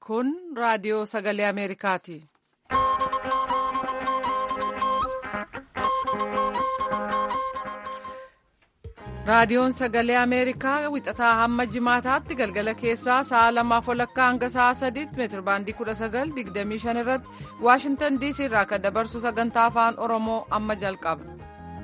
Kun raadiyoo sagalee Ameerikaati. Raadiyoon sagalee Ameerikaa wixataa hamma jimaataatti galgala keessaa sa'a lamaaf walakkaa hanga sa'a sadiitti meetirbaandii kudha sagal digdamii shan irratti Waashintan diisii irraa kan dabarsu sagantaa afaan Oromoo amma jalqaba.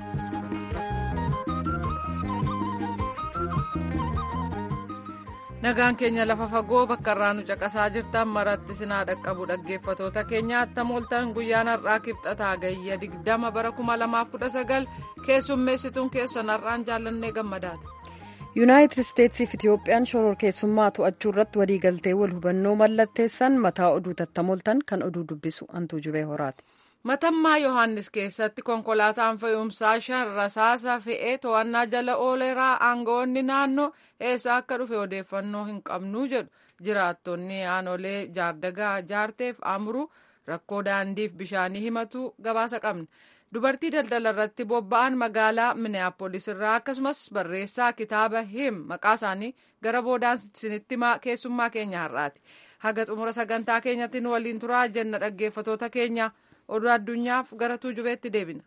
Nagaan keenya lafa fagoo bakka irraa nu caqasaa jirtan maratti sinaa dhaqqabu dhaggeeffatoota keenya attam ooltan guyyaan har'aa kibxataa gayya digdama bara kuma lamaaf kudha sagal keessummeessituun keessan har'aan jaallannee gammadaati. yuunaayitid isteetsiif itiyoophiyaan shororkeessummaa to'achuu irratti waliigaltee wal hubannoo mallatteessan mataa oduu tattamooltan kan oduu dubbisu hantuu jubee horaati. matammaa yohaannis keessatti konkolaataan fe'umsaa shan rasaasa fe'ee to'annaa jala ooleraa aangawoonni naannoo eessa akka dhufe odeeffannoo hin qabnuu jedhu jiraattonni aanolee jaardagaa jaarteef amruu rakkoo daandiif bishaanii himatu gabaasa qabna. dubartii daldala irratti bobba'an magaalaa minneapolis irraa akkasumas barreessaa kitaaba him maqaa isaanii gara boodaan isinitti keessummaa keenya har'aati haga xumura sagantaa keenyatti nu waliin turaa jenna dhaggeeffatoota keenya oduu addunyaaf gara tuujubeetti deebina.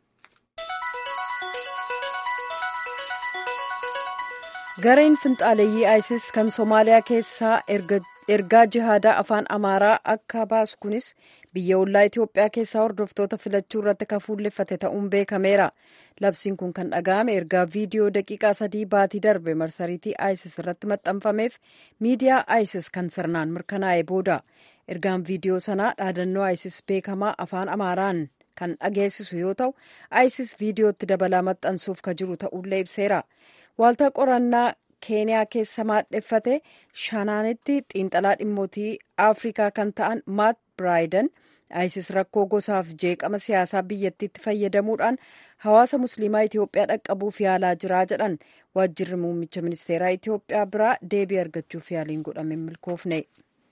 gareen finxaaleeyyii isis kan soomaaliyaa keessaa ergaa jihaadaa afaan amaaraa akka baasu kunis biyya ollaa itiyoophiyaa keessaa hordoftoota filachuu irratti kan fuulleffate ta'uun beekameera labsiin kun kan dhaga'ame ergaa viidiyoo daqiiqaa sadii baatii darbe marsariitii isis irratti maxxanfameef miidiyaa isis kan sirnaan mirkanaa'e booda ergaan viidiyoo sanaa dhaadannoo isis beekamaa afaan amaaraan kan dhageessisu yoo ta'u isis viidiyootti dabalaa maxxansuuf ka jiru ta'ullee ibseera waaltaa qorannaa keeniyaa keessa maadheffate shanaanitti xiinxalaa dhimmootii afrikaa kan ta'an maat biraayidan isis rakkoo gosaaf jeeqama siyaasaa biyyattiitti fayyadamuudhaan hawaasa musliimaa itiyoophiyaa dhaqqabuuf yaalaa jiraa jedhan waajjirri muummicha ministeeraa itiyoophiyaa biraa deebii argachuuf yaaliin godhame milkoofne.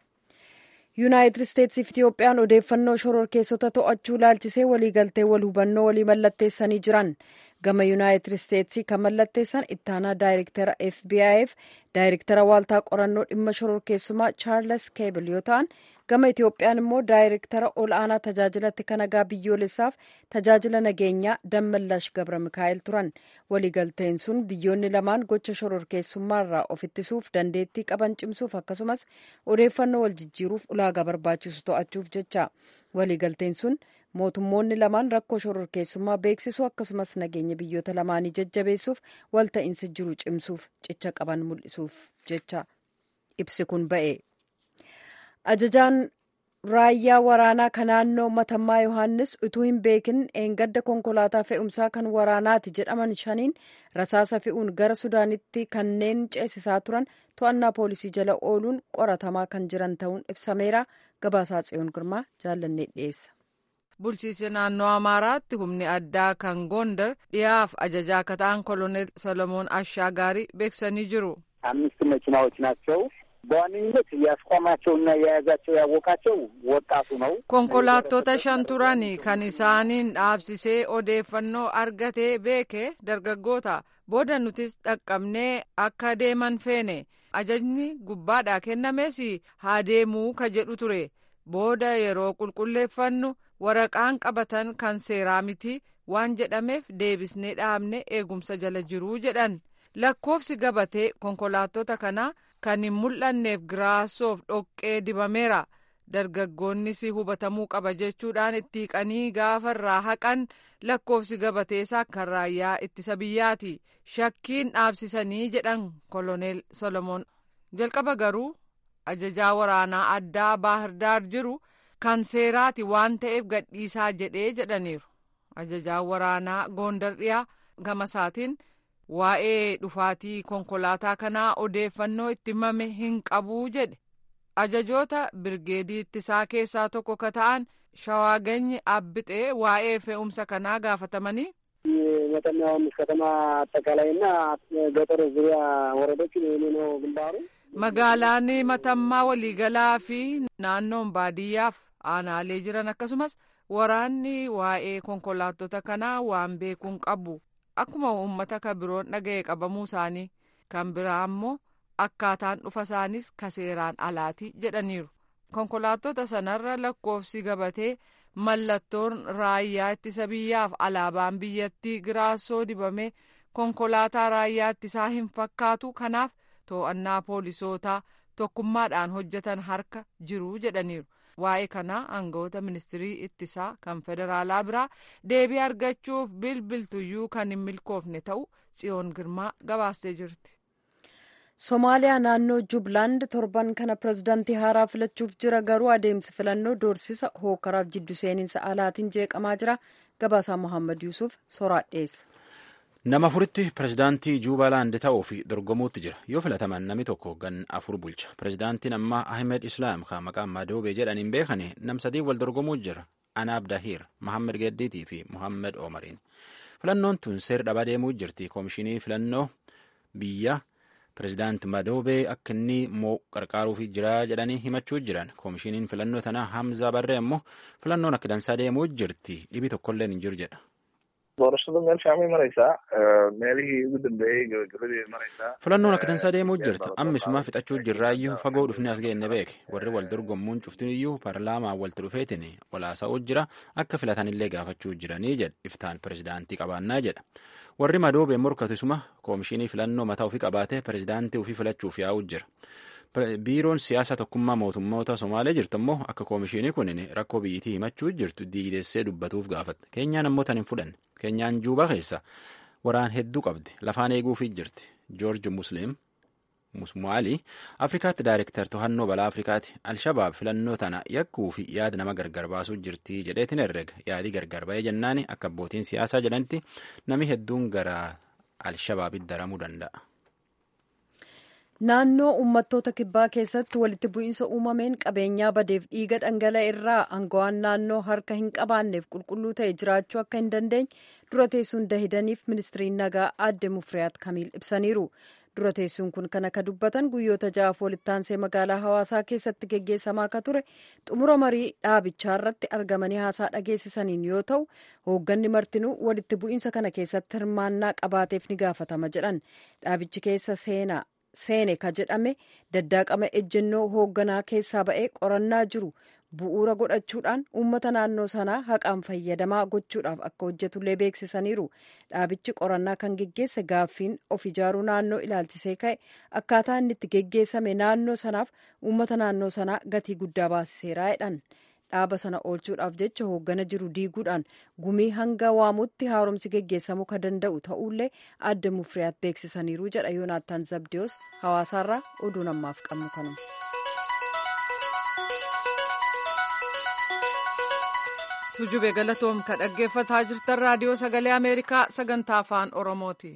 yuunaayitid isteetsiif itiyoophiyaan odeeffannoo shororkeessota to'achuu ilaalchisee waliigaltee wal hubannoo walii mallatteessanii jiran gama yuunaayitid isteetsii kan mallatteessan ittaanaa daayirektara fbi'f daayirektara waaltaa qorannoo dhimma shororkeessumaa chaarles keebil yoo ta'an gama itiyoophiyaan immoo daayirektara ol aanaa tajaajilatti kan nagaa biyyoolessaaf tajaajila nageenyaa dammallash gabra mikaa'el turan waliigalteen sun biyyoonni lamaan gocha shororkeessummaarraa of ittisuuf dandeettii qaban cimsuuf akkasumas odeeffannoo wal jijjiiruuf ulaagaa barbaachisu to'achuuf jecha waliigalteen sun mootummoonni lamaan rakkoo shororkeessummaa beeksisuu akkasumas nageenya biyyoota lamaanii jajjabeessuuf walta'iinsa jiru cimsuuf cicha qaban mul'isuuf jecha ibsi kun ba'e. ajajaan raayyaa waraanaa kan naannoo matammaa yohaannis utuu hin beekin eengadda konkolaataa fe'umsaa kan waraanaati jedhaman shaniin rasaasa fe'uun gara sudaanitti kanneen ceesisaa turan to'annaa poolisii jala ooluun qoratamaa kan jiran ta'uun ibsameera gabaasaa tsiyoon girmaa jaallannee dhiyeessa. bulchiinsa naannoo amaaraatti humni addaa kan gondar dhiyaaf ajajaa akka ta'an koloneel ሰለሞን አሻጋሪ beeksisanii jiru. አምስት መኪናዎች ናቸው በዋነኝነት ያስቆማቸውና የያዛቸው ያወቃቸው ወጣቱ ነው። konkolaattota shan turan kan isaaniin dhaabsisee odeeffannoo argatee beeke dargaggoota booda nutis dhaqqabnee akka deeman feene ajajni gubbaadhaa kennames haa deemuu ka jedhu ture booda yeroo qulqulleeffannu waraqaan qabatan kan seeraa miti waan jedhameef deebisnee dhaabne eegumsa jala jiruu jedhan lakkoofsi gabatee konkolaattota kanaa kan hin mul'anneef giraasoof dhoqqee dibameera dargaggoonnis hubatamuu qaba jechuudhaan itti qanii gaafarraa haqan lakkoofsi gabateesaa kan raayyaa ittisa biyyaati shakkiin dhaabsisanii jedhan koloneel solomoon jalqaba garuu ajajaa waraanaa addaa baahirdaar jiru kan seeraati waan ta'eef gadhiisaa jedhee jedhaniiru ajajaa waraanaa goondar dhiyaa gamasaatiin waa'ee dhufaatii konkolaataa kanaa odeeffannoo itti himame hin qabuu jedhe ajajoota birgeedii ittisaa keessaa tokko ka ta'an shawaaganyi abbixee waa'ee fe'umsa kanaa gaafatamanii መጠና ዮሐንስ ከተማ አጠቃላይና ገጠር ዙሪያ ወረዶች የኔ ነው ግንባሩ magaalaan matammaa waliigalaa fi naannoon baadiyyaaf aanaalee jiran akkasumas waraanni waa'ee konkolaattota kanaa waan beekuun qabu akkuma uummata ka biroon dhaga'e qabamuu isaanii kan biraa ammoo akkaataan dhufa isaanis ka seeraan alaati jedhaniiru konkolaattota sanarra lakkoofsi gabatee mallattoon raayyaa ittisa biyyaaf alaabaan biyyattii giraassoo dibame konkolaataa raayyaa ittisaa hin fakkaatu kanaaf to'annaa poolisootaa tokkummaadhaan hojjetan harka jiru jedhaniiru. waa'ee kanaa aangawoota ministirii ittisaa kan federaalaa biraa deebii argachuuf bilbiltuyyuu kan hin milkoofne ta'u tsiyoon girmaa gabaastee jirti. somaaliyaa naannoo jublaand torban kana pirezidaantii haaraa filachuuf jira garuu adeemsi filannoo doorsisa hookaraaf jiddu seeninsa alaatiin jeeqamaa jira gabaasaa mohaammed yuusuf soraadheessa. nama afuritti pirezidaantii juubalaand ta'uu fi dorgomuutti jira yoo filataman namni tokko gan afur bulcha pirezidaantiin ammaa ahmed islaam kan maqaan madoobee jedhaniin beekane nam sadii wal dorgomuu jira anaab dahiir mohammed geddiitii fi mohammed omariin filannoon tun seer dhabaa deemuu jirti koomishinii filannoo biyya pirezidaanti madoobee akka inni moo qarqaaruuf jira jedhanii himachuu jiran koomishiniin filannoo tanaa hamzaa barree ammoo filannoon akka dansaa deemuu jirti dhibii tokkolleen hin jiru jedha. doorashadu meel fiican bay maraysaa meelihii ugu dambeeyey gabagabadii maraysaa filannoon akka dansaa deemuu jirta ammisumaa fixachuu jirraayyuu fagoo dhufni as geenne beeke warri wal dorgommuun cuftiniyyuu paarlaamaa walitti dhufeetiin walaasa'uu jira akka filatanillee gaafachuu jiranii jedha iftaan pirezidaantii qabaannaa jedha warri madoobee morkatisuma koomishinii filannoo mataa ofii qabaatee pirezidaantii ofii filachuuf yaa'uu jira. biiroon siyaasa tokkummaa mootummoota somaalee jirtu immoo akka koomishinii kun rakkoo biyyittii himachuu jirtu diidessee dubbatuuf gaafatte keenyaan ammoo tan hin fudhanne keenyaan juubaa keessa waraan hedduu qabdi lafaan eeguufii jirti joorji musliim musmaalii afrikaatti daayirektar to'annoo balaa afrikaati alshabaab filannoo tana yakkuu fi yaada nama gargar baasuu jirti jedheetiin herrega yaadii gargar ba'ee jennaani akka abbootiin siyaasaa jedhanitti nami hedduun gara alshabaabitti daramuu danda'a. naannoo uummattoota kibbaa keessatti walitti bu'iinsa uumameen qabeenyaa badeef dhiiga dhangala'e irraa aangawaan naannoo harka hin qabaanneef qulqulluu ta'e jiraachuu akka hin dandeenye dura teessuun dahidaniif ministiriin nagaa aadde mufriyaat kamiil ibsaniiru dura teessuun kun kan akka dubbatan guyyoota ja'aaf walittaansee magaalaa hawaasaa keessatti geggeessamaa akka ture xumura marii dhaabichaa irratti argamanii haasaa dhageessisaniin yoo ta'u hoogganni martinuu walitti bu'iinsa kana keessatti hirmaannaa qabaateef ni gaafatama jedhan dhaabichi keessa seenaa seene ka jedhame daddaaqama ejjennoo hoogganaa keessaa ba'ee qorannaa jiru bu'uura godhachuudhaan uummata naannoo sanaa haqaan fayyadamaa gochuudhaaf akka hojjetullee beeksisaniiru dhaabichi qorannaa kan geggeesse gaaffiin of ijaaruu naannoo ilaalchisee ka'e akkaataa inni itti geggeessame naannoo sanaaf uummata naannoo sanaa gatii guddaa baasiseeraa jedhan dhaaba sana oolchuudhaaf jecha hooggana jiru diiguudhaan gumii hanga waamutti haaromsi geggeessamuu ka danda'u ta'ullee adda mufriyaat beeksisaniiru jedha yoonaattaan zabdiyoos hawaasaarraa oduu namaaf qabnu kanuma. tujube galatoom ka dhaggeeffataa jirtan raadiyoo sagalee ameerikaa sagantaa afaan oromooti.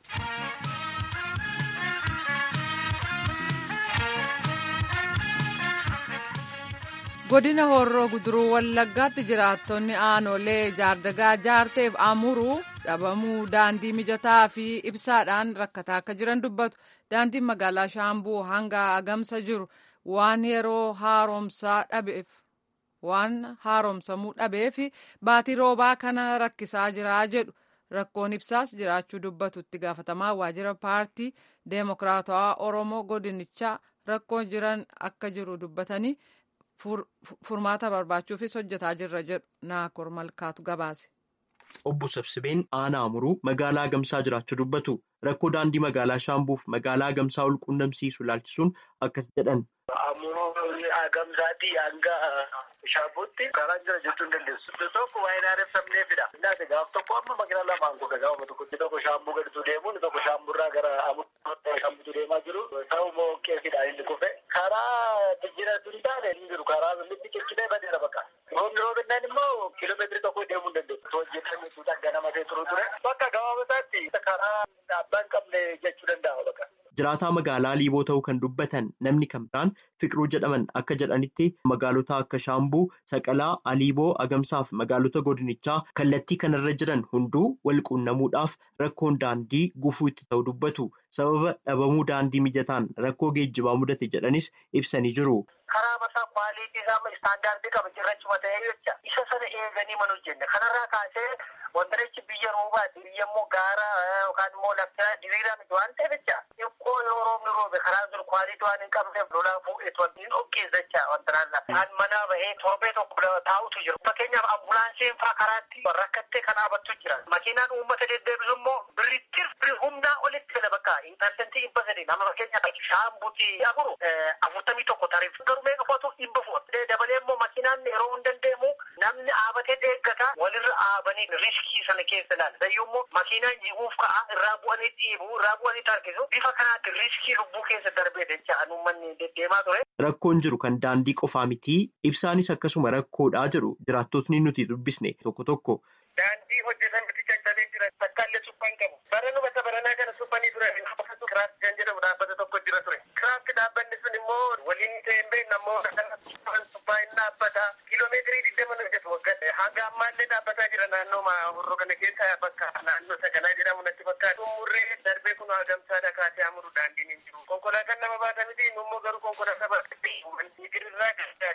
godina horroo guduruu wallaggaatti jiraattonni aanolee jaardagaa jaarteef amuruu dhabamuu daandii mijataa fi ibsaadhaan rakkataa akka jiran dubbatu daandiin magaalaa shaambuu hanga agamsa jiru waan yeroo haaromsaa dhabeef waan haaromsamuu dhabeef baatii roobaa kana rakkisaa jiraa jedhu rakkoon ibsaas jiraachuu dubbatu itti gaafatamaa waajjira paartii deemokiraatawaa oromoo godinichaa rakkoon jiran akka jiru dubbatanii. furmaata barbaachuufis hojjetaa jirra jedhu naakor malkaatu gabaase. Obbo Sabsibeen aanaa amuruu magaalaa Agamsaa jiraachuu dubbatu rakkoo daandii magaalaa Shaambuuf magaalaa Agamsaa ol quunnamsiisu ilaalchisuun akkas jedhan. Amuruu Agamsaatti hanga Shaambuutti karaa jira jechuu hin dandeessu. Tokko waa'ee naannoo sabneefidha. Innaati gaaf tokko amma magaalaa lamaan goga gaafa tokkotti tokko Shaambuu gaditu deemuun tokko Shaamburraa gara Amurraa Shaambuutu deemaa jiru. Ta'u moo qeefidha inni kufe. Karaa jijjiiratu hin taane hin jiru. Karaa litti ciccitee badeera bakka. Roobni roobinaan immoo kiiloomeetirii tokko deemuu hin dandeessu. Hojjetamee dhanga namatee turu ture. Bakka gabaabataatti karaa abbaan qabne jechuu danda'a bakka. Jiraataa magaalaa Liiboo ta'uu kan dubbatan namni kan biraan Fiqiruu jedhaman akka jedhanitti magaalota akka Shaambuu, Saqalaa, Aliiboo, Agamsaa fi magaalota godinichaa kallattii kanarra jiran hunduu wal quunnamuudhaaf rakkoon daandii gufuu itti ta'u dubbatu. Sababa dhabamuu daandii mijataan rakkoo geejjibaa mudate jedhanis ibsanii jiru. Karaa mataa kwaalitii isaa istaandaardii qaba cirrachuma ta'ee jecha isa sana eeganii mana hojjenne kanarraa kaasee wantarichi biyya roobaati biyya immoo gaara yookaan immoo lafti diriiraa miti waan ta'eef jecha xiqqoo yoo roobni roobe karaa dur kwaalitii waan hin qabneef lolaa fuudheetu wanti dhoqqeessacha wanta naannaa. Kan manaa bahee torbee tokko taa'utu jira. Fakkeenyaaf ambulaansiin faa karaatti rakkattee kan dhaabattu jira. Makiinaan uummata deddeebisu immoo birrittir birri humnaa olitti fedha bakka intarsentii dhibba sadii nama fakkeenyaaf shaambuti afuru afurtamii tokko tariif garuu meeqa fotu dhibba fuudha. Dabalee immoo makiinaan yeroo hin dandeemu namni dhaabatee eeggata walirra dhaabanii riskii sana keessa ilaala. Dayyuu immoo makiinaan jiguuf ka'a irraa bu'anii dhiibu irraa bu'anii tarkisu bifa kanaatti riskii lubbuu keessa darbee jecha uummanni deddeemaa ture. Rakkoon jiru kan daandii qofaa miti ibsaanis akkasuma rakkoodhaa jedhu jiraattotni nuti dubbisne tokko tokko. Daandii hojjetan miti caccabee jira takkaallee suphaan qabu. Bara nu bakka baranaa kana suphanii ture kiraafti kan jedhamu dhaabbata tokko jira ture. Kiraafti dhaabbanni sun immoo waliin ta'ee hin beekne ammoo suphaa hin dhaabbata. Kiloomeetirii digdama nu hojjetu waggaa hanga ammaallee dhaabbataa jira naannoo hurroo kana keessa bakka naannoo sagalaa jedhamu natti fakkaata. Umurree darbee kun hagamsaadha kaasee amuru daandiin hin jiru. Konkolaataan nama baata miti immoo garuu konkolaataa baatatti migirirraa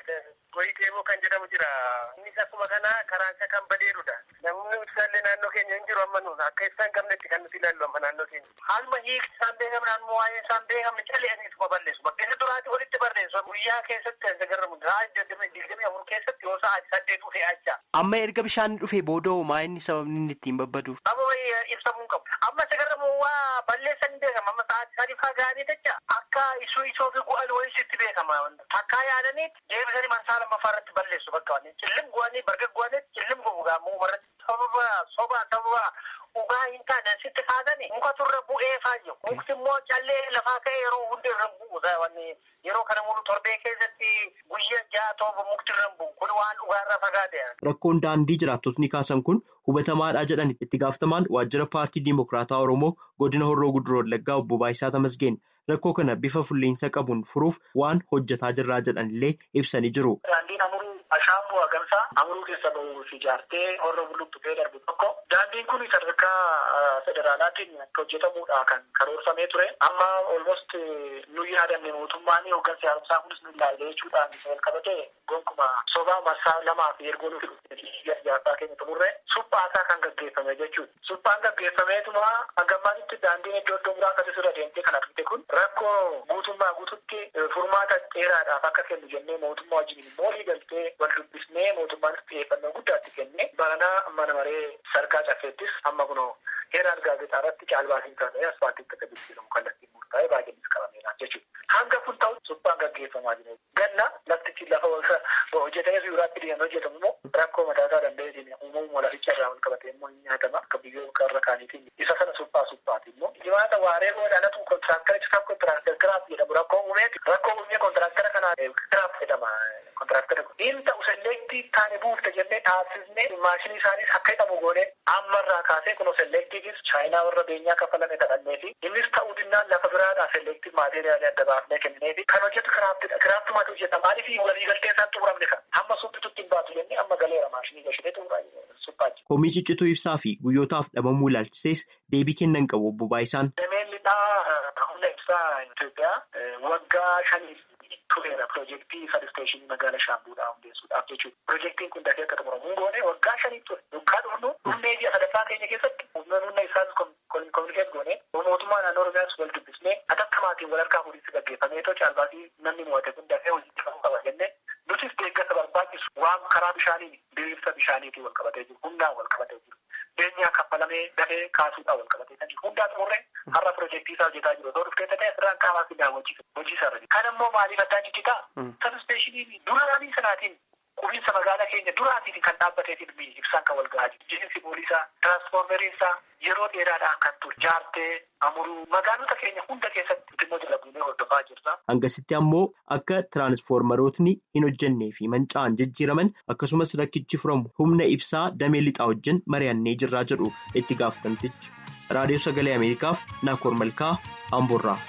goyii deemuu kan jedhamu jira. Innis akkuma kana karaansa kan badeerudha. Namni ibsaallee naannoo keenya hin jiru amma nuun akka ibsaa hin qabnetti kan nuti ilaallu amma naannoo keenya. Haaluma hiikti isaan beekamu naannoo waa'ee isaan beekamu caleeniituma balleessu. Bakkeessa duraati walitti barreessu. Guyyaa keessatti kan agarramu sa'a digdamii afur keessatti yoo sa'a saddeet dhufee acha. Amma erga bishaan dhufee booda maa inni sababni inni ittiin babbaduuf? Amma ibsamuu hin qabu. Amma agarramu waa balleessan hin beekamu. Amma sa'a sadii fagaanii jecha akka isuu isoo fi gu'aan wayii sitti beekama. Takkaa yaadaniit deebisanii masaa lammaffaa irratti balleessu bakka wani. Cillim gu'anii barga gu'anii cillim gu'ugaa muuma sababa soba sababa dhugaa hin taane sitti kaasani muka turre bu'ee faayyo mukti immoo callee lafaa ka'e yeroo hundi irra bu'u wanni yeroo kana mulu torbee keessatti guyyaa ja'a torba mukti irra bu'u kun waan dhugaarra fagaate. Rakkoon daandii jiraattotni kaasan kun hubatamaadha jedhan itti gaafatamaan waajjira paartii Dimokiraataa Oromoo godina Horroo Guduroo Wallaggaa obbo Baayisaa Tamasgeen rakkoo kana bifa fulleensa qabuun furuuf waan hojjetaa jirraa jedhan illee ibsanii jiru. Daandiin amuruu ashaambuu hagamsaa amuruu keessa bahuuf ijaartee horroo bulluqxu ta'ee darbu tokko daandiin kun sadarkaa federaalaatiin akka hojjetamuudha kan karoorfamee ture amma olmost nu yaadamne mootummaan hooggansi haaromsaa kunis nu ilaalle jechuudhaan wal qabate gonkuma sobaa marsaa lamaa fi ergoo nuti ijaarsaa keenya xumurre suphaasaa kan gaggeeffame jechuudha. Suphaan gaggeeffameetuma hangammaatitti daandiin iddoo iddoo biraa akkasii irra deemtee kan argite kun rakkoo guutummaa guututti furmaata dheeraadhaaf akka kennu jennee mootummaa wajjin moolii galtee wal dubbisnee mootummaanis xiyyeeffannoo guddaatti kennee baranaa mana maree sarkaa caffeettis amma kunoo heeraan gaazexaa irratti caalbaasiin taasise asfaaltiin akka jijjiiramu kallattiin murtaa'ee baay'eenis qabameera jechuudha. Hanga kun ta'u suphaan gaggeeffamaa jira. Ganna laftichi lafa hojjetamee fi biraatti deemee hojjetamu immoo rakkoo mataasaa danda'eetiin uumamuma laficha irraa wal qabatee immoo hin nyaatama akka biyyoota irra kaaniitiin isa sana suphaa suphaati immoo jimaata waaree boodhaanatu kontiraaktarichi kan kontiraaktara kiraaf jedhamu rakkoo uumeeti rakkoo uumee kontiraaktara kana kiraaf jedhama kontiraaktara kun inni ta'u selleektii taane buufte jennee dhaabsisnee maashinii isaaniis akka hidhamu goone ammarraa kaasee kunoo selleektiifis chaayinaa warra beenyaa kafalame kadhannee fi innis ta'uu dinnaan lafa biraadhaa selleektii maateeriyaalii adda baafnee kennee fi kan hojjetu kiraaftidha kiraaftumaatu hojjeta maaliif waliigaltee isaan xumuramne kan hamma suphitutti hin baatu jennee amma galeera maashinii gashitee xumuraa suphaa Komii ciccituu ibsaa fi guyyootaaf dhabamuu ilaalchisees deebii kennan qabu obbo Baayisaan. Dameen lixaa humna ibsaa Itoophiyaa waggaa shaniif tureera piroojeektii sabsteeshinii magaalaa Shaambuudhaa hundeessuudhaaf jechuudha. Piroojeektiin kun dafee akka xumuramu goone waggaa shaniif ture. Waggaa dhufnu dhufnee ji'a sadaffaa keenya keessatti humna humna isaas kominikeet goone mootummaa naannoo Oromiyaas wal dubbisnee atakkamaatiin wal harkaa fuudhinsi gaggeeffamee too caalbaasii namni mo'ate kun dafee hojii qabuu qaba jennee nutis deeggarsa barbaachisu waan karaa bishaanii diriirsa bishaaniitiin wal qabatee jiru humnaan wal qabatee jiru. Beenyaa kaffalamee dafee kaasuudhaan wal qabatee kan jiru. Hundaa xumurree har'a piroojeektii isaa hojjetaa jiru. Otoo dhuftee ta'e asirraan qaamaa fi daawwachiisa. Hojii isaa irra jiru. Kan immoo maaliif addaan jijjitaa? Sabispeeshinii duraanii sanaatiin qubiinsa magaalaa keenya duraatiin kan dhaabbateetiin ibsaan kan wal gahaa jiru. Jiinsi poolisaa, tiraansfoormeriin isaa yeroo dheeraadhaan kan ture. Jaartee, amuruu magaalota keenya hunda keessatti dhimma dalaguunee hordofaa jirra. Hangasitti ammoo akka tiraansfoormerootni hin hojjennee fi manca'an jijjiiraman akkasumas rakkichi furamu humna ibsaa damee lixaa wajjin mari'annee jirraa jedhu itti gaafatamtichi. Raadiyoo Sagalee Ameerikaaf Naakoor Malkaa Amboorraa.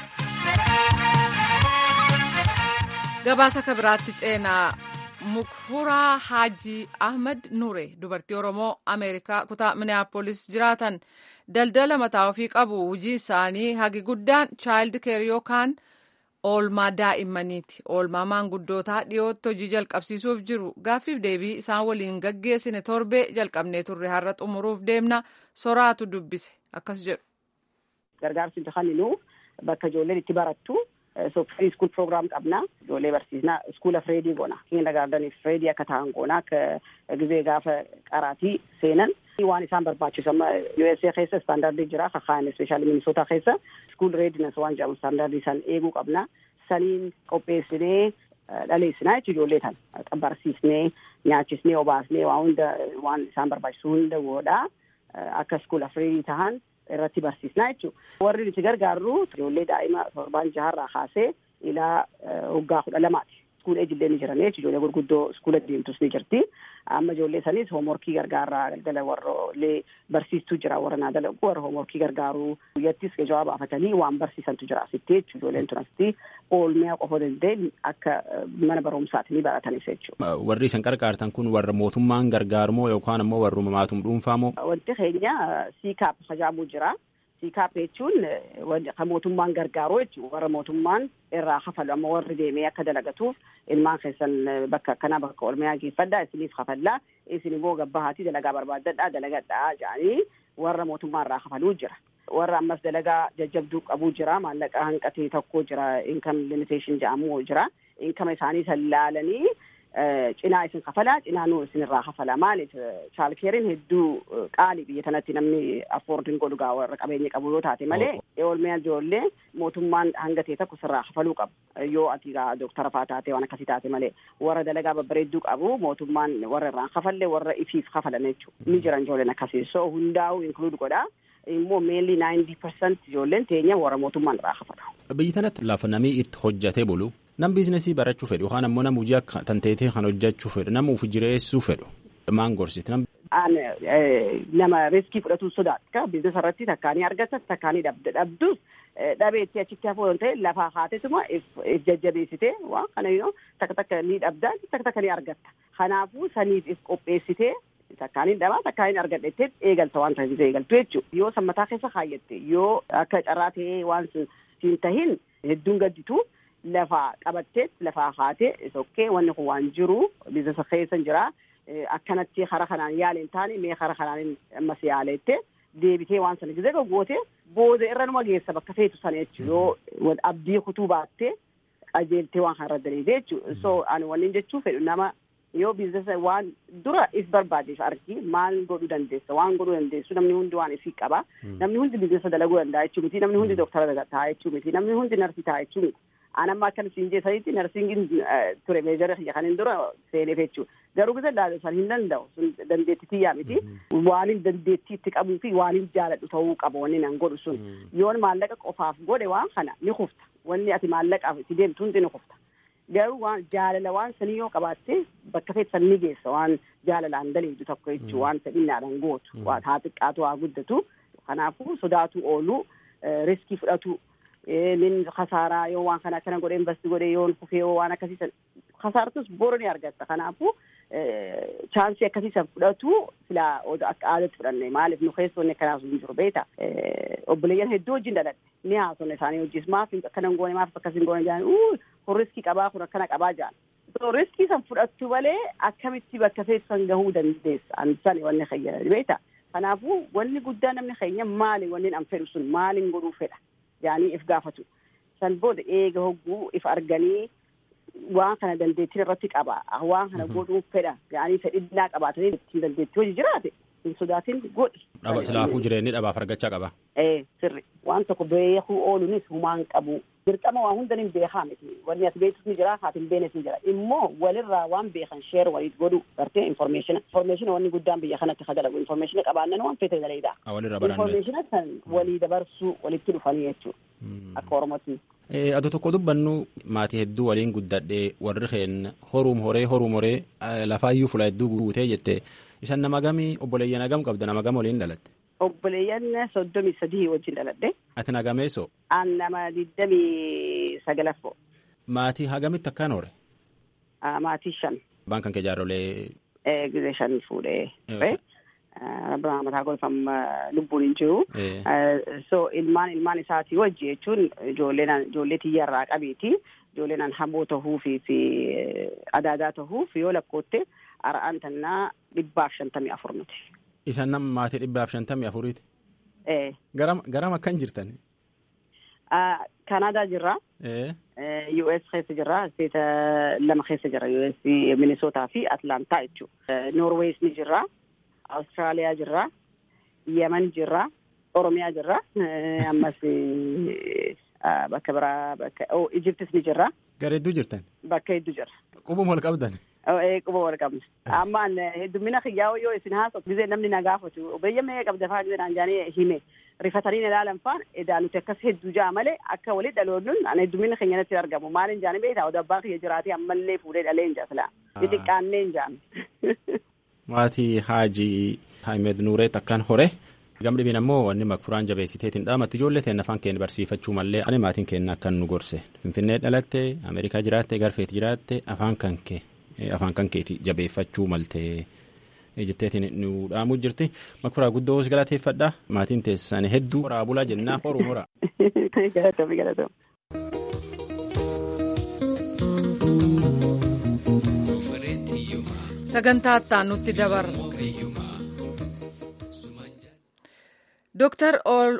Gabaasa kabiraatti ceenaa Mukfuraa Haajii Ahmad Nure dubartii Oromoo Ameerikaa kutaa Minneapolis jiraatan daldala mataa ofii qabu hojii isaanii hagi guddaan child care yookaan oolmaa daa'immaniiti. Oolmaa maanguddootaa dhiyootti hojii jalqabsiisuuf jiru gaaffiif deebii isaan waliin gaggeessine torbee jalqabnee turre har'a xumuruuf deemna soraatu dubbise akkas jedhu. Gargaarsi kenninu bakka ijoolleen itti barattu so free school program qabna ijoollee barsiisna iskuula fireedii goona kindergaardanii fireedii akka ta'an goona akka gizee gaafa qaraatii seenan waan isaan barbaachisu amma USA keessa istaandardii jira kakaan ispeeshaalii minisootaa keessa iskuul reedinas waan jedhamu istaandardii san eeguu qabna saniin qopheessinee dhaleessinaa jechuun ijoollee tan barsiisnee nyaachisnee obaasnee waan hunda waan isaan barbaachisu hunda godhaa akka iskuula fireedii tahan irratti barsiisnaa jechuudha. Warri nuti gargaarru ijoollee daa'ima torbaan jaharraa kaasee ilaa waggaa kudha lamaati. Iskuula ijoollee ni jiran jechuudha. Ijoollee gurguddoo iskuula deemtus ni jirti. Amma ijoollee sanis hoomworkii gargaaraa galgala warroollee barsiistuu jira warra naa dalagu warra hoomworkii gargaaruu guyyattis jawaab baafatanii waan barsiisantu jira asitti jechuudha. Ijoolleen tun asitti oolmaa qofa danda'e akka mana barumsaatti ni baratanis jechuudha. Warri isin gargaartan kun warra mootummaan gargaarmoo yookaan ammoo warra maatum dhuunfaamoo? Wanti keenya siikaap hajaamuu jira. siikaap jechuun kan mootummaan gargaaru jechuudha warra mootummaan irraa hafalu amma warri deemee akka dalagatuuf ilmaan keessan bakka akkanaa bakka oolmaa geeffadhaa isiniif hafallaa isin immoo gabbahaatii dalagaa barbaaddadhaa dalagadhaa jedhanii warra mootummaa irraa hafaluu jira. warra ammas dalagaa jajjabduu qabuu jira maallaqa hanqatee tokko jira income limitation jedhamu jira income isaanii sallaalanii cinaa isin kafalaa cinaa nuu isin irraa kafalaa maaliif chaalkeeriin hedduu qaalii biyya tanatti namni affoordiin godhu gaa warra qabeenya qabu yoo taate malee oolmaa ijoollee mootummaan hanga ta'e tokko sirraa kafaluu qabu yoo ati gaa dooktara faa taate waan akkasii taate malee warra dalagaa babbareedduu qabu mootummaan warra irraan kafalle warra ifiif kafalan jechuudha ni jiran ijoolleen akkasii so hundaa'u inkluud godhaa immoo meelli naayintii persent ijoolleen teenya warra mootummaan irraa kafalu. Biyyi tanatti lafa namni itti hojjatee bulu nam biizinasii barachuu fedhu yookaan ammoo nam hojii akka tanteetee kan hojjechuu fedhu nama uf jireessuu fedhu maan gorsiti nam. An nama riskii fudhatu sodaata biizinasa irratti takkaanii argatas takkaanii dhabdus dhabeetti achitti hafuu yoo ta'e lafaa haatesuma if jajjabeessitee waan kana yoo takka takka ni dhabdaa takka takka ni argatta kanaafuu saniif if qopheessitee takkaaniin dhabaa takkaaniin argadhettee eegalta waan ta'eef eegaltu jechuudha. Yoo sammataa keessa kaayyatte yoo akka carraa ta'ee waan siin tahin hedduun gadditu lafaa qabattee lafaa haatee sokkee wanni kun waan jiru biizinasa keessa jira akkanatti hara kanaan yaaleen taane mee hara kanaan ammas yaaleette deebitee waan sana gizee goggoote booda irra numa geessa bakka feetu sana jechuudha yoo abdii kutuu baattee qajeeltee waan kana irra daleete jechuudha. So ani wanni jechuu fedhu nama yoo biizinasa waan dura if barbaadeef argi maal godhuu dandeessa waan godhuu dandeessu namni hundi waan ifii qaba namni hundi biizinasa dalaguu danda'a jechuu miti namni hundi dooktara ta'a jechuu miti namni hundi narsii ta'a jechuu miti anamma akka siin jeessanitti narsiingin ture meejara kiyya kanin dura seeneef jechuu garuu gisa san hin danda'u sun dandeettii tiyyaa miti waanin dandeettii itti qabuu fi waanin jaaladhu ta'uu qaba wanni nan godhu sun yoon maallaqa qofaaf godhe waan kana ni kufta wanni ati maallaqaaf itti deemtu hundi ni kufta garuu waan jaalala waan sanii yoo qabaatte bakka feetan ni geessa waan jaalalaan daleedu tokko jechuu waan fedhinnaadhaan gootu waan haa xiqqaatu haa guddatu kanaafuu sodaatu oolu riskii fudhatu nin kasaaraa yoo waan kana akkana godhe investi godhe yoon kufee yoo waan akkasiisan kasaartus boro ni argatta kanaafuu chaansii akkasiisan fudhatu silaa akka aadatti fudhanne maaliif nu keessoonni akkanaas hin jiru beeta obboleeyyan hedduu wajjin dhaladhe ni haasofne isaanii wajjis maaf akkana hin goone maaf akkas hin goone jedhan kun riskii qabaa kun akkana qabaa jedhan so riskii san fudhattu malee akkamitti bakka feessan gahuu dandeessa an sani wanni keenya beeta kanaafuu wanni guddaa namni keenya maali wanni an fedhu sun maalin godhuu fedha yaanii if gaafatu san booda eega hogguu if arganii waan kana dandeettiin irratti qaba waan kana godhuu fedha yaanii fedhinnaa qabaatanii ittiin dandeettii hojii jiraate hin sodaatin godhi. Dhaba silaafuu jireenyi dhabaaf argachaa qaba. Ee sirri waan tokko beekuu ooluunis humaan qabu dirqama waa hunda hin beekaa miti wanni ati beektus ni jira haati hin beeknes ni jira immoo walirraa waan beekan sheer waliit godhu gartee informeeshina informeeshina wanni guddaan biyya kanatti ka dalagu informeeshina qabaannan waan feete daleedha. Walirraa baranne. Informeeshina kan walii dabarsuu walitti dhufanii jechuudha akka oromootti. Ado tokko dubbannu maatii hedduu waliin guddadhee warri keenya horuum horee horuum horee lafaayyuu fula hedduu guutee jette isan nama gamii obboleeyyan hagam qabda nama gam waliin dhalatte. Obboleeyyan soddomii sadii wajjin dhaladhe. Ati nagameessoo. An nama digdamii sagalaffoo. Maatii hagamitti akkaan hore. Maatii shan. Abbaan kan kee jaarrolee. Gizee shan fuudhee. Abbaan mataa golfam lubbuun hin jiru. So ilmaan ilmaan isaatii wajji jechuun ijoolleen ijoollee tiyyarraa qabeeti. Ijoolleen hamboo tahuufi fi adaadaa tahuuf yoo lakkootte ara'aan tannaa dhibbaaf shantamii afur nuti. Isan nama maatii dhibbaaf shantamii afuriiti. Ee. Garam garam akkan jirtan. Kanaadaa jirra. US keessa jirra. Isteeta lama keessa jira. US Minisootaa fi Atlaantaa jechuudha. Noorwees ni jirra. Awustiraaliyaa jirra. Yemen jirra. Oromiyaa jirra. Ammas bakka biraa bakka Ijiptis ni jirra. Gara hedduu jirtan? Bakka hedduu jira. Qubuma wal qabdan? Quba wal qabna. Ammaan heddummina kiyyaa yoo isin haasoftu gisee namni na gaafatu biyya mee qabda fa'aa gisee naan jaanii hime rifatanii ilaalan fa'aan edaa nuti akkas hedduu jaa malee akka walitti dhaloonnuun ana heddummina keenya natti argamu maaliin jaanii beektaa oda abbaan kiyya jiraatee ammallee fuudhee dhalee hin jaasla. Xixiqqaannee hin jaan. Maatii Haajii Haayimed Nuureet akkaan hore. Gamdhibiin ammoo wanni makfuraan jabeessiteetiin dhaamatti ijoollee ta'een afaan keenya barsiifachuu mallee ani maatiin keenya akkan nu gorse finfinnee dhalatte ameerikaa jiraatte garfeeti jiraatte afaan kan kee afaan kan keeti jabeeffachuu maltee jetteetiin nu dhaamuu jirti makfuraa guddoo si galateeffadha maatiin teessan hedduu horaa bulaa jennaa horuu hora. Galatoomi galatoomi. Sagantaa itti nutti dabarra. Dooktar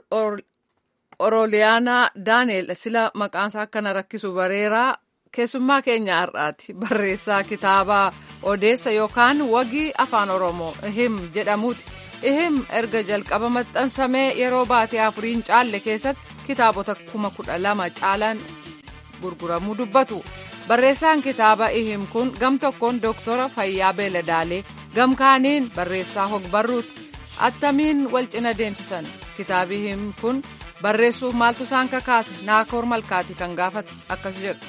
Orooliyaanaa Daaneel sila maqaansaa akkana rakkisu bareeraa keessummaa keenya har'aati. Barreessaa kitaabaa odeessa yookaan wagii afaan Oromoo ihim jedhamuuti. Ihim erga jalqaba maxxansamee yeroo baatee afuriin caalle keessatti kitaabota kuma kudha lama caalan gurguramuu dubbatu. Barreessaan kitaaba ihim kun gam tokkoon Dooktora Fayyaa Beeladaalee gam kaaniin barreessaa hogbarruuti. attamiin wal cina deemsisan kitaabi ihim kun barreessuuf maaltu isaan kakaase naakoor malkaati kan gaafate akkas jedhu.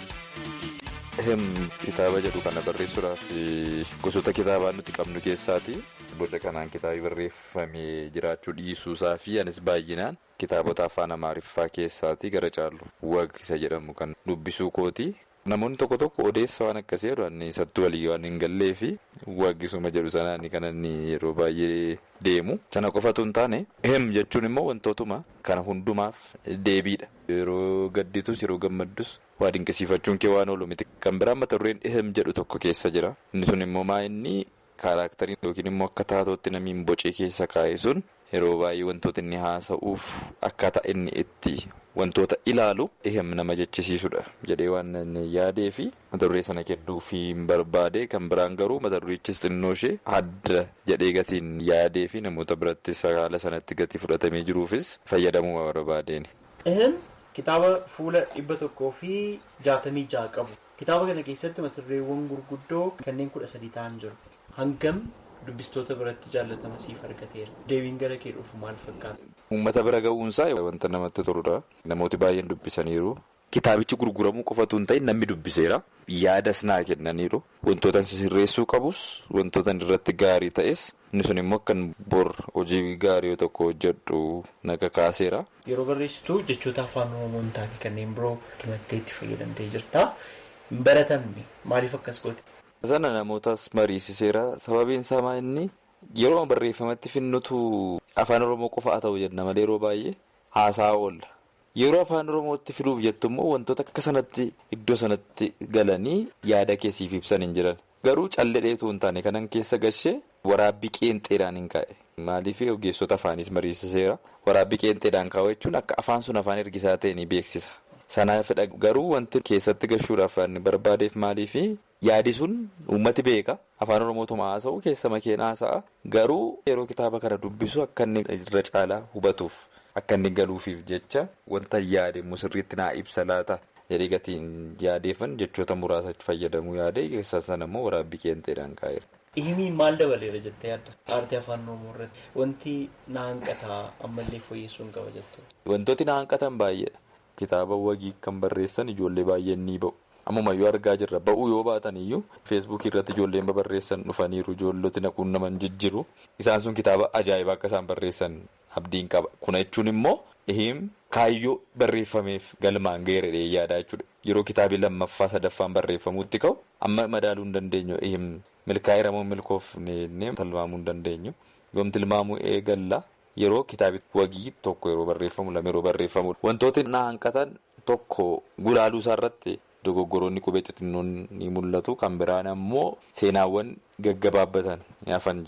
Ihim kitaaba jedhu kana barreessuudhaaf gosoota kitaabaa nuti qabnu keessaati. Boca kanaan kitaabi barreeffamee jiraachuu dhiisuusaa fi anis baay'inaan kitaabota afaan amaariffaa keessaati gara caallu wag isa jedhamu kan dubbisuu kooti. Namoonni tokko tokko odeessa waan akkasii jedhu inni isatti walii waan hin gallee fi waggisuma jedhu sanaan kan inni yeroo baay'ee deemu. Sana qofatu hin taane ehem jechuun immoo wantootuma kana hundumaaf deebiidha. Yeroo gadditus yeroo gammaddus waa dinqisiifachuun kee waan oolu miti. Kan biraan mata dureen ehem jedhu tokko keessa jira. Inni sun immoo maa inni kaaraaktarii yookiin immoo akka taatootti namiin bocee keessa kaa'e sun yeroo baay'ee wantoota inni haasa'uuf akkaataa inni itti. Wantoota ilaalu ehem nama jechisiisudha jedhee waan inni yaadee fi mata duree sana kennuu fi barbaade kan biraan garuu mata durichis xinnoo ishee adda jedhee gatiin yaadee fi namoota biratti haala sanatti gatii fudhatamee jiruufis fayyadamuu barbaadeeni. Ehem kitaaba fuula dhibba tokkoo fi jaatamii jaha qabu. Kitaaba kana keessatti mata dureewwan gurguddoo kanneen kudha sadii ta'an jiru. Hangam dubbistoota biratti jaallatama siif argateera. Deebiin gara kee dhufu maal fakkaata? Uummata bira ga'uunsaa wanta namatti toludha. Namooti baay'een dubbisaniiru. Kitaabichi gurguramuu qofatu hin ta'in namni dubbiseera. Yaadas naa kennaniiru. Wantoota sirreessuu qabus wantoota irratti gaarii ta'es inni sun immoo kan bor hojii gaarii tokko hojjedhu naga kaaseera. Yeroo barreessitu jechoota afaan oromoo hin taane kanneen biroo himattee itti fayyadamtee jirta. Hin baratamne maaliif akkas goote? Sana namootas mariisiseera. Sababiin isaa inni yeroo barreeffamatti finnutu afaan oromoo qofa haa ta'u jenna malee yeroo baay'ee haasaa oolla. Yeroo afaan oromootti filuuf jettu immoo wantoota akka sanatti iddoo sanatti galanii yaada keessiif ibsan hin jiran. Garuu calledheetu hin taane kanan keessa gashee waraabbii qeenxeedhaan hin kaa'e. Maaliif ogeessota afaanis mariisiseera. Waraabbii qeenxeedhaan kaa'u jechuun akka afaan sun afaan ergisaa ta'e ni beeksisa. Sanaafidha garuu wanti keessatti gashuudhaaf barbaadeef maaliif yaadi sun uummati beeka afaan oromootuma haasa'u keessa makeen haasa'a garuu yeroo kitaaba kana dubbisu akka inni irra caalaa hubatuuf akka inni galuufiif jecha wanta yaade sirriitti naa ibsa laata jedhee gatiin yaadeefan jechoota muraasa fayyadamuu yaade keessa sana immoo waraabbii qeenxeedhaan kaa'eera. Ihimiin maal dabaleera jettee yaadda? Aartii afaan oromoo irratti wanti na hanqataa ammallee fooyyessuun qaba jettu. Wantooti na hanqatan baay'eedha. Kitaaba wagii kan barreessan ijoollee baay'een ni ba'u. Ammumayyuu argaa jirra. Ba'uu yoo baatan iyyuu feesbuukii irratti ijoolleen barreessan dhufaniiru. Ijoolloti naquun naman jijjiru. Isaan sun kitaaba ajaa'ibaa akka isaan barreessan abdiin qaba. Kuna jechuun immoo ihim kaayyoo barreeffameef galmaan geeradhee yaadaa jechuudha. Yeroo kitaabii lammaffaa sadaffaan barreeffamuutti ka'u amma madaaluu hin dandeenyu. Ihim milkaa'ee ramoo milkoofnee tilmaamuu hin dandeenyu. Yoom tilmaamuu eegalla. Yeroo kitaabi wagii tokko yeroo barreeffamu lama yeroo barreeffamu wantooti na hanqatan tokko gulaaluu isaa irratti dogoggoroonni qubee xixinnoon ni mul'atu kan biraan ammoo seenaawwan gaggabaabbatan hafan jiru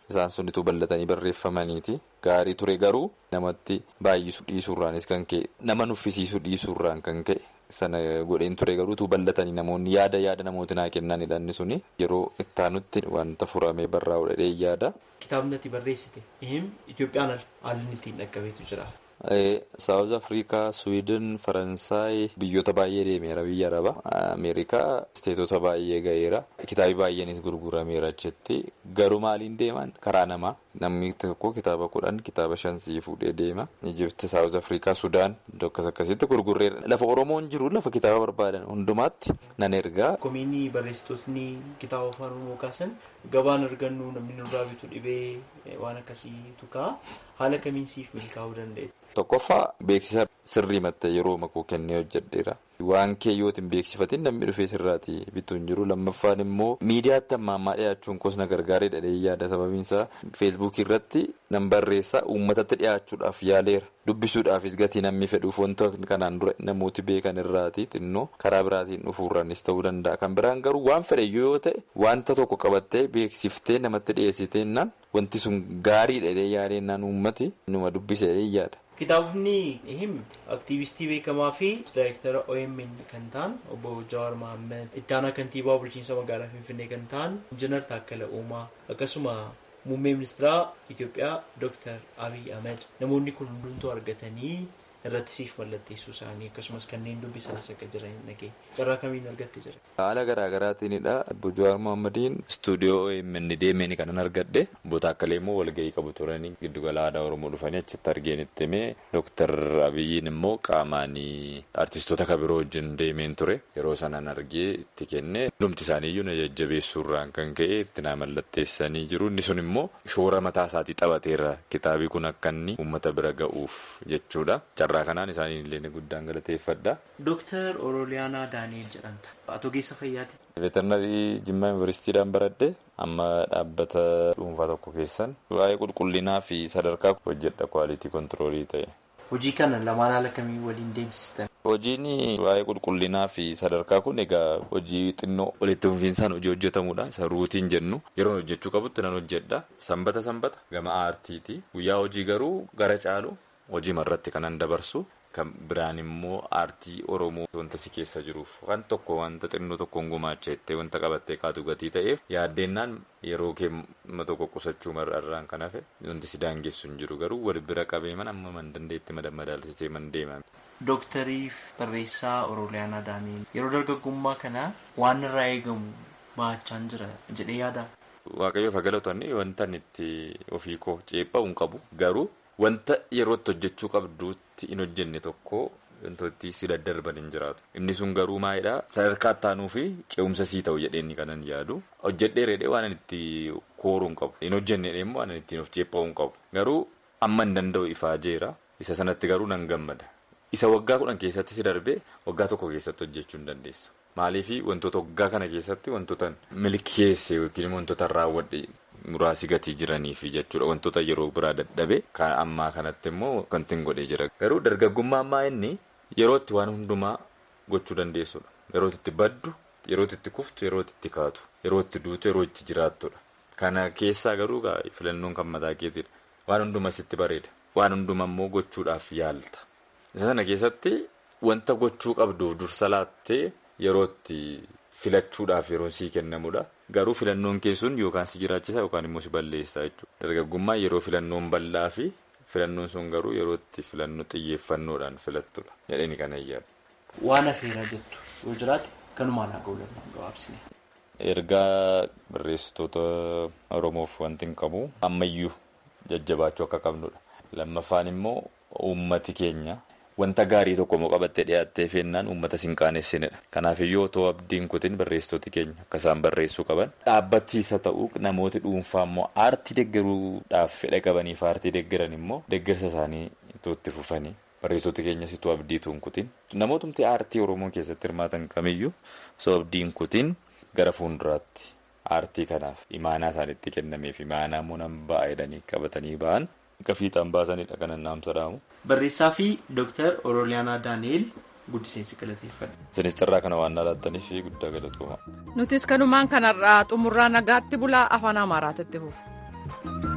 isaan sunituu bal'atanii barreeffamaniiti gaarii ture garuu namatti baay'isu dhiisuurraanis kan ka'e nama nuffisiisu dhiisuurraan kan ka'e sana godheen ture garuutu bal'atanii namoonni yaada yaada namooti naa kennanidha inni suni yeroo ittaanutti wanta furamee barraa'u dhadhee yaada. Kitaabni ati barreessite ihim Itoophiyaan haalli ittiin dhaqqabeetu jira. Saawuz Afrikaa, Suwiidin, Faransaay biyyoota baay'ee deemeera biyya araba. Ameerikaa isteetota baay'ee ga'eera. Kitaabi baay'eenis gurgurameera achitti. Garuu maaliin deeman karaa namaa. Namni tokko kitaaba kudhan kitaaba shan sii fuudhee deema. Ijipti, Saawuz Afrikaa, Sudaan akkas akkasitti gurgurreera. Lafa Oromoon jiru lafa kitaaba barbaadan hundumaatti nan ergaa. Komiinii barreessitootni kitaaba afaan Oromoo kaasan gabaan argannu namni nurraa bitu dhibee waan akkasiitu ka'a. Haala kamiin siif milkaa'uu dandeenya? Tokkoffaa beeksisa sirrii mattee yeroo makuu kennee hojjedheera. Waan kee yoo hin beeksifatin namni dhufee sirraati bituu hin jiru. Lammaffaan immoo miidiyaatti amma ammaa dhiyaachuun kosna gargaaree dhadhee yaada sababiinsaa feesbuukii irratti nan barreessaa uummatatti dhiyaachuudhaaf yaaleera. Dubbisuudhaafis gatii namni fedhuuf wanta kanaan dura namooti beekan irraati xinnoo karaa biraatiin dhufuurraanis ta'uu danda'a. Kan biraan garuu waan fedhe yoo ta'e wanta tokko qabattee beeksiftee namatti dhiyeessiteennaan wanti sun gaarii dhadhee yaadennaan uummati numa dubbisee yaada. Kitaabni him aktiivistii beekamaa fi daayirektara OMN kan ta'an obbo Jawaar Mohaammed itti aanaa kantiibaa bulchiinsa magaalaa Finfinnee kan ta'an Injiinar Taakkala Uumaa akkasuma muummee ministeeraa Itoophiyaa Dr. Abiy Ahmed namoonni kun hundumtuu argatanii irratti siif mallatteessuu isaanii akkasumas kanneen dubbisanis akka jiran dhagee carraa kamiin argatte jira. Haala garaa garaatiinidha. Obbo Jawaar Mohammediin istuudiyoo OMN deemeen kanan argadhe. Obbo Taakkalee immoo walgahii qabu turanii giddugala aadaa Oromoo dhufanii achitti argeen itti himee Dooktar Abiyyiin immoo qaamaan artistoota kabiroo wajjin deemeen ture. Yeroo sanaan argee itti kenne hundumti isaaniiyyuu na jajjabeessuurraan kan ka'e itti na mallatteessanii jiru. Inni sun immoo shoora mataa isaatii taphateera. Kitaabii kun akka inni uummata bira ga'uuf jechuudha. Carraa kanaan isaanii illee guddaan galateeffadha. Dooktar Oroliyaanaa Daani'el jedhamta. Ati ogeessa fayyaati. Veterinarii Jimmaa Yuunivarsiitiidhaan baradhe amma dhaabbata dhuunfaa tokko keessan waa'ee qulqullinaa fi sadarkaa hojjedha kwaalitii kontiroolii ta'e. Hojii kana lamaan haala kamii waliin deemsistan? Hojiin waa'ee qulqullinaa fi sadarkaa kun egaa hojii xinnoo walitti fufiinsaan hojii hojjetamudha. Isa ruutiin jennu yeroo hojjechuu qabutti nan hojjedha. Sanbata sanbata gama aartiiti. Guyyaa hojii garuu gara caalu hojii marratti kanan dabarsu. Kan biraan immoo aartii Oromoo wanta si keessa jiruuf waan tokko wanta xinnoo tokkoon gumaacha jettee wanta qabattee kaatu gatii ta'eef yaaddeenaan yeroo keemma tokko qusachuu mar'arraan kan hafe wanti si daangessu hin jiru garuu wal bira qabee man amma man dandeetti madaalsisee man deema. Dooktariif barreessaa Oroliyaanaa Daani'el yeroo dargaggummaa kana waan irraa eegamu baachaan jira jedhee yaada. Waaqayyoof galatoonni wanta itti ofii koo ceephaa hin qabu garuu. Wanta yerootti hojjechuu qabduutti hin hojjenne tokko wantooti si daddarban hin jiraatu. Inni sun garuu maalidhaa sadarkaa ittaanuu fi ce'umsa sii ta'u jedheenni kanan yaadu. Hojjedhee reedhee waan itti kooruu hin qabu. Hin hojjenne immoo waan ittiin of ceepha'uu hin qabu. Garuu amma hin danda'u ifaa jeera. Isa sanatti garuu nan gammada. Isa waggaa kudhan keessatti si darbee waggaa tokko keessatti hojjechuu hin dandeessu. Maaliif wantoota waggaa kana keessatti wantoota milkeesse yookiin wantoota raawwadhe. Muraasi gatii jiraniif jechuudha wantoota yeroo biraa dadhabe kan ammaa kanatti immoo wanti hin godhee jira. Garuu dargaggummaa ammaa inni yerootti waan hundumaa gochuu dandeessudha. Yerootti itti baddu, yerootti itti kuftu, yerootti itti kaatu, yerootti duutu, yeroo itti jiraattudha. Kana keessaa garuu filannoon kan mataa keetiidha. Waan hundumaa sitti bareeda. Waan hundumaa immoo gochuudhaaf yaalta. Isa sana keessatti wanta gochuu qabduuf dursa laattee yerootti filachuudhaaf yeroo sii kennamudha. Garuu filannoon keessuun yookaan si jiraachisa yookaan immoo si balleessa jechuudha. Dargaggummaa yeroo filannoon bal'aa fi filannoon sun garuu yerootti filannoo xiyyeeffannoodhaan filattudha. Jedhanii kana iyyaadha. Waan afeeraa jettu yoo jiraate kanumaan haa ga'u danda'u gabaabsine. Ergaa barreessitoota Oromoof wanti hin qabu ammayyuu jajjabaachuu akka qabnudha. Lammaffaan immoo uummati keenya. Wanta gaarii tokko immoo qabattee dhiyaattee feennaan uummata siin qaanessinedha. Kanaafiyyuu otoo abdiin kutin barreessitooti keenya akka isaan barreessuu qaban. Dhaabbachiisa ta'uu namooti dhuunfaa immoo aartii deeggaruudhaaf fedha qabaniif aartii deeggaran immoo deeggarsa isaanii itti fufanii barreessitooti keenyas itoo abdiituun kutin. Namootumti aartii Oromoo keessatti hirmaatan kamiyyuu osoo abdiin kutin gara fuulduraatti aartii kanaaf imaanaa isaanitti kennameef imaanaa immoo nan ba'a jedhanii qabatanii ba'an. Akka fiixaan baasanidha kan annaamsa dhaamu. Barreessaa fi Dooktar Oroliyaanaa Daani'el guddiseensi galateeffadha. Isinis carraa kana waan laattaniif guddaa galatooma. Nutis kanumaan kanarraa xumurraa nagaatti bulaa afaan Amaaraatti fufu. nagaatti.